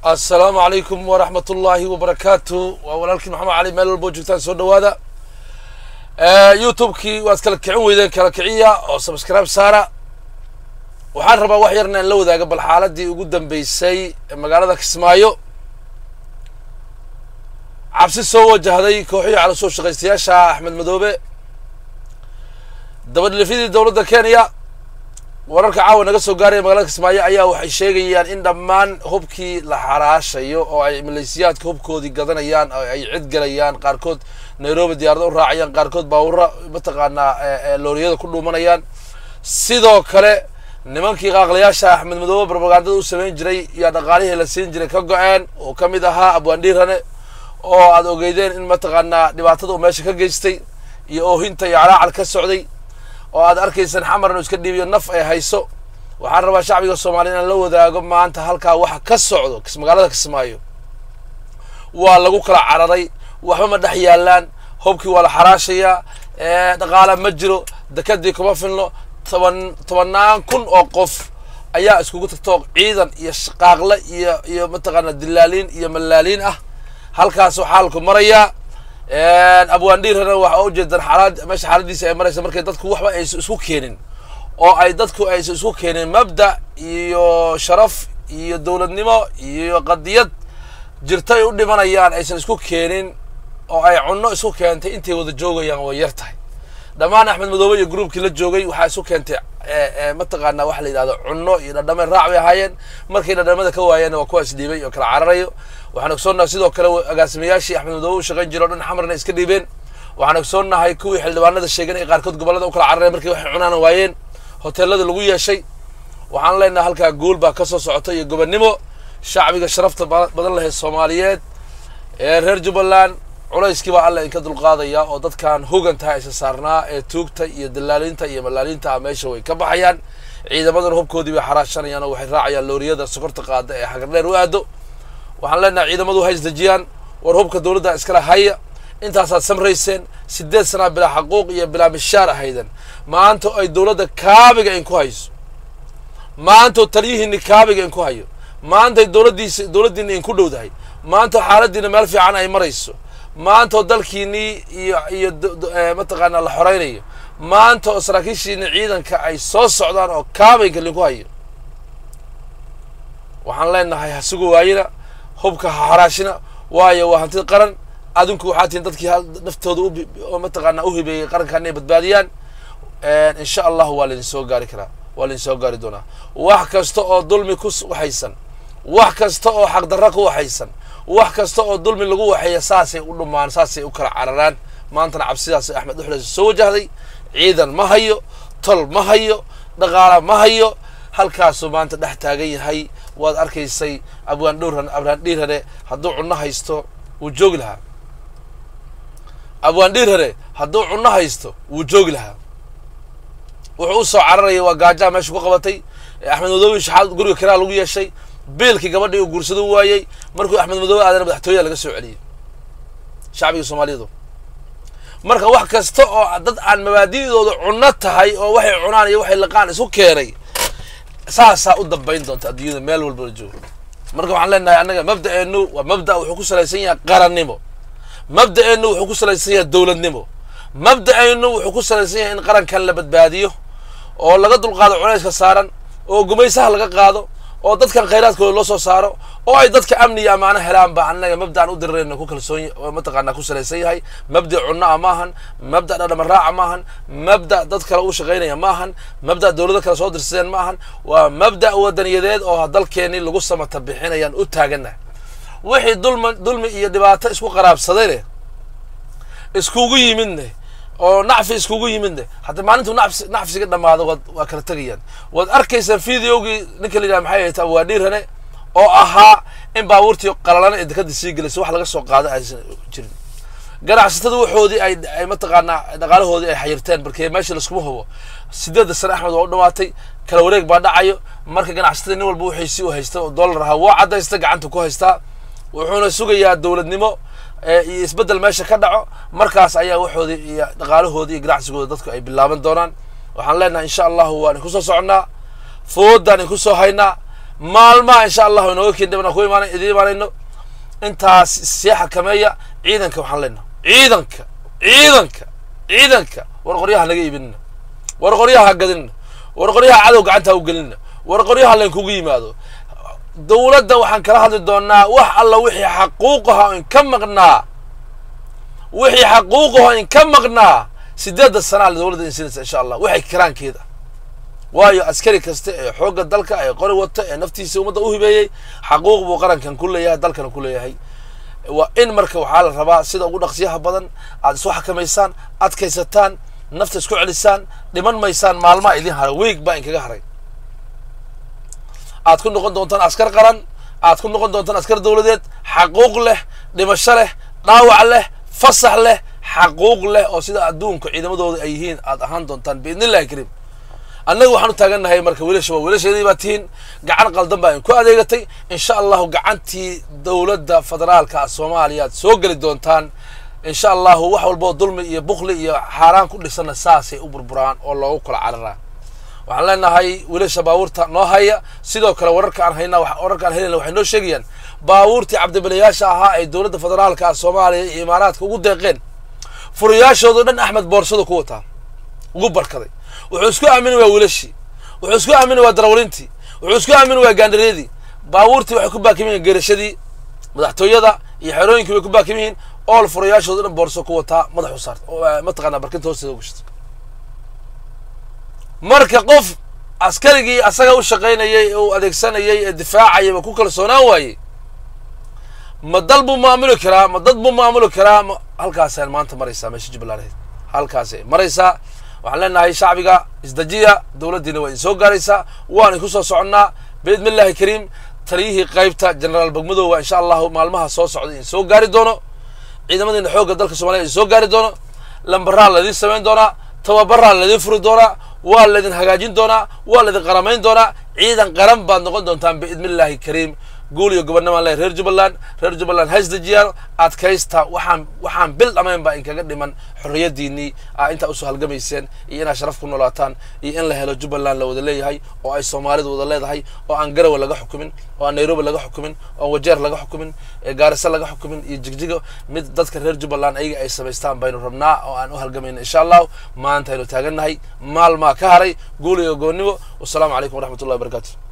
assalaamu calaykum waraxmat ullaahi wabarakaatu waa walaalkii maxamed cali meel walbo joogtaan soo dhawaada youtube-kii waad kala kicin weydeen kala kiciya oo subscribe saara waxaan rabaa wax yarna in la wadaaga bal xaaladii ugu dambeysay ee magaalada kismaayo cabsi soo wajahday kooxihii cala soo shaqaystayaasha axmed madoobe dabadhilifyadii dowladda kenya wararka caawa naga soo gaaraya magaalada kismaayo ayaa waxay sheegayaan in dhammaan hubkii la xaraashayo oo ay maleesiyaadka hubkoodii gadanayaan oo ay cid galayaan qaarkood nairobi diyaarada u raacayaan qaarkood baawura mataqaanaa looriyada ku dhuumanayaan sidoo kale nimankii qaaqlayaasha axmed madoobe propagandada u samayn jiray iyo dhaqaalihii la siin jiray ka go-een oo ka mid ahaa abwaandhiirane oo aad ogeydeen in mataqaanaa dhibaatada uu meesha ka geystay iyo oohinta iyo calaacal ka socday oo aad arkaysaan xamar inuu iska dhiibiyo naf ay hayso waxaan rabaa shacbiga soomaaliya inaan la wadaago maanta halkaa waxa ka socdo magaalada kismaayo waa lagu kala cararay waxba ma dhex yaalaan hubkii waa la xaraashayaa dhaqaala ma jiro dekadii kuma filno toban tobannaan kun oo qof ayaa iskugu tagto ciidan iyo shaqaaqle iyo iyo mataqaana dilaaliin iyo mallaaliin ah halkaasoo xaalku marayaa abwaandhiirana waxa ujeedaan xaalad meesha xaaladiisa ay maraysa markay dadku waxba aysan isku keenin oo ay dadku aysan isku keenin mabda iyo sharaf iyo dowladnimo iyo qadiyad jirta ay u dhimanayaan aysan isku keenin oo ay cunno isku keentay intay wada joogayaan way yar tahay dhammaan axmed madoobe iyo gruubkii la joogay waxaa isu keentay mataqaana waxa la yidhahdo cunno iyo dhadhameen raac bay ahaayeen markay dhadhamada ka waayeen waa kuwaas dhiibay oo kala cararayo waxaan ogsoonnahay sidoo kale agaasimayaashii axmed madoobe u shaqayn jira o dhan xamarna iska dhiibeen waxaan ogsoonnahay kuwii xildhibaanada sheegeen ay qaarkood gobollada u kala carareen markii waxay cunaan waayeen hoteelada lagu yeeshay waxaan leenahay halkaa guul baa ka soo socota iyo gobonnimo shacbiga sharafta badan lahayd soomaaliyeed ee reer jubbaland culayskii baa alla inka dulqaadaya oo dadkan hogantaha isa saarnaa ee tuugta iyo dalaaliinta iyo malaaliinta ah meesha way ka baxayaan ciidamadana hubkoodii bay xaraashanayaan oo waxay raacayaan looriyada sokorta qaada ee xagardheer u aado waxaan leenahay ciidamadu ha isdejiyaan war hubka dowladda iskala haya intaasaad samrayseen sideed sanaa bilaa xaquuq iyo bilaa mishaar ahayden maanta ay dowladda kaabiga in ku hayso maanta taliyihiini kaabiga in ku hayo maantay dowladdiisa dowladdiina in ku dhowdahay maanta xaaladiina meel fiican ay marayso maantao dalkiinii iyo iyo mataqaanaa la xoraynayo maanta oo saraakiishiini ciidanka ay soo socdaan oo kaabayga linku hayo waxaan leenahay ha sugu waayina hubka ha xaraashina waayo waa hantida qaran adinku waxaa tihin dadkii naftooda u mataqaanaa u hibeeyey qarankan inay badbaadiyaan insha allahu waa laydin soo gaari karaa waa laydin soo gaari doonaa wax kasta oo dulmi ku waxaysan wax kasta oo xaqdarra ku waxaysan wax kasta oo dulmi lagu waxeeya saasay u dhumaan saasay u kala cararaan maantana cabsidaas axmed uxles soo wajahday ciidan ma hayo tol ma hayo dhaqaala ma hayo halkaasuu maanta dhex taagan yahay waad arkaysay abwaan dhowran abwaan dhiirhare hadduu cunno haysto wuu joogi lahaa abwaan dhiirhare hadduu cunno haysto wuu joogi lahaa wuxuu u soo cararaya waa gaajaa meesha ku qabatay axmed madoobe shaxaad guriga kiraa lagu yeeshay biilkii gabadhii uu guursado waayey markuu axmed madoobe aadana madaxtooyaha laga soo celiyey shacbiga soomaaliyeedu marka wax kasta oo dad aan mabaadi'dooda cunno tahay oo waxay cunaan iyo waxay laqaan isu keenay saasaa u dambayn doonta adduunyada meel walba la joogo marka waxaan leenahay annaga mabda'eennu waa mabda' wuxuu ku salaysan yahay qarannimo mabda'eennu wuxuu ku salaysan yahay dowladnimo mabda'eennu wuxuu ku salaysan yahay in qarankan la badbaadiyo oo laga dulqaado culayska saaran oo gumaysaha laga qaado oo dadkan khayraadkooda loo soo saaro oo ay dadka amni iyo ammaano helaan ba annaga mabda'an u dirirayna ku kalsoon mataqaanaa ku salaysan yahay mabda' cunno a maahan mabda' dhadhama raaca maahan mabda' dad kale u shaqaynaya maahan mabda' dowlado kale soo dirsadeen maahan waa mabda' wadaniyadeed oo dalkeenii lagu samata bixinayaan u taagana wixii dulmi dulmi iyo dhibaato isku qaraabsadayne iskugu yimidne oo nacfi iskugu yimidne hadda maalintuu nafsi nacfsiga dhamaado waad waa kala tegayaan waad arkaysaan videogii ninka la yidhaha maxay ahayta waa dhiirane oo ahaa in baabuurtii qalalana ee dekada sii gelayso wax laga soo qaado aysan jirin ganacsatada waxoodii ay ay mataqaanaa dhaqaalahoodii ay xayirteen markee meesha laskuma hubo sideedda sane axmed waa u dhamaatay kala wareeg baa dhacayo marka ganacsatada nin walba waxaysi u haysta oo dollar ahaa waa caddaysta gacanta ku haystaa wuxuuna sugayaa dowladnimo iyo isbeddel meesha ka dhaco markaas ayaa waxoodii iyo dhaqaalahoodii iyo ganacsigooda dadku ay bilaaban doonaan waxaan leenahay insha allahu waan inku soo soconnaa foodaan inku soo haynaa maalmaha insha allahu inooga keen dhibana ku imaan idiin imaanayno intaas sii xakameeya ciidanka waxaan leenaha ciidanka ciidanka ciidanka war qoryaha naga iibinina war qoryaha ha gadinina war qoryaha cadow gacanta ha u gelinina war qoryaha laynkugu yimaado dowladda waxaan kala hadli doonaa wax alla wixii xaquuqaha in ka maqnaa wixii xaquuqaho in ka maqnaa sideedda sanaa dowladda insinaysa insha allah waxay kiraankeeda waayo askari kasta ee xoogga dalka ee qori wata ee naftiisa ummadda u hibeeyey xaquuq buu qarankan ku leeyahay dalkana ku leeyahay waa in marka waxaa la rabaa sida ugu dhaqsiyaha badan aad isu xakamaysaan adkaysataan nafta isku celisaan dhiman maysaan maalmaa idin haray weeg baa inkaga haray aad ku noqon doontaan askar qaran aad ku noqon doontaan askar dowladeed xaquuq leh dhimasho leh dhaawac leh fasax leh xaquuq leh oo sida adduunka ciidamadooda ay yihiin aad ahaan doontaan biidn illahi kariim annaga waxaan u taagannahay marka wiilasha waa wiilasheedii baa tihiin gacan qaldan baa in ku adeegatay insha allahu gacantii dowladda federaalka soomaaliya aad soo geli doontaan insha allahu wax walboo dulmi iyo bukli iyo xaaraan ku dhisanna saasay u burburaan oo loogu kala cararaa waxaan leenahay wiilasha baabuurta noo haya sidoo kale wararka aan hayna wararka aan helayna waxay noo sheegayaan baabuurtii cabdibilayaasha ahaa ay dowladda federaalka soomaaliya iyo imaaraadka ugu deeqeen furayaashoodo dhan axmed boorsadu ku wataa ugu barkaday wuxuu isku aamini waa wiilashii wuxuu isku aamini waa darawlintii wuxuu isku aamini waa gaandharyadii baabuurtii waxay ku baakim yihiin geerashadii madaxtooyada iyo xerooyinkii bay ku baakim yihiin ool furayaashoodo dhan boorso ku wataa madax u saarta mataqaanaa barkinta hoosteeda gashata marka qof askarigii asaga u shaqaynayay uu adeegsanayay ee difaacayay ba ku kalsoonaan waayey ma dal buu maamuli karaa ma dad buu maamuli karaa ma halkaasay maanta maraysaa meesha jubbaland halkaasay maraysaa waxaan leenahay shacbiga isdajiya dowladdiina waa idin soo gaaraysaa waana ku soo soconnaa biidni illahi kariim taliyihii qaybta generaal bagmadoowa insha allahu maalmaha soo socda idin soo gaari doono ciidamadiina xoogga dalka soomaliya idin soo gaari doono lambaraa laydin samayn doonaa tababaraa laydin furi doonaa waa laydin hagaajin doonaa waa laydin qaramayn doonaa ciidan qaran baad noqon doontaan biidni illahi kariim guul iyo gobonnimaan leh reer jubbaland reer jubbaland haysdejiyaan adkaysta waxaan waxaan bil dhamayn baa inkaga dhiman xorriyadiinii aa intaa usoo halgamayseen iyo inaad sharaf ku noolaataan iyo in la helo jubbaland la wada leeyahay oo ay soomaalidu wada leedahay oo aan garawe laga xukumin oo aan nairobi laga xukumin oo aan wajeer laga xukumin gaariso laga xukumin iyo jigjigo mid dadka reer jubbaland ayaga ay samaystaan baynu rabnaa oo aan u halgamayna insha allahu maanta aynu taagannahay maalmaa ka haray guul iyo goonnimo wasalaamu calaykum waraxmat ullahi wabarakatu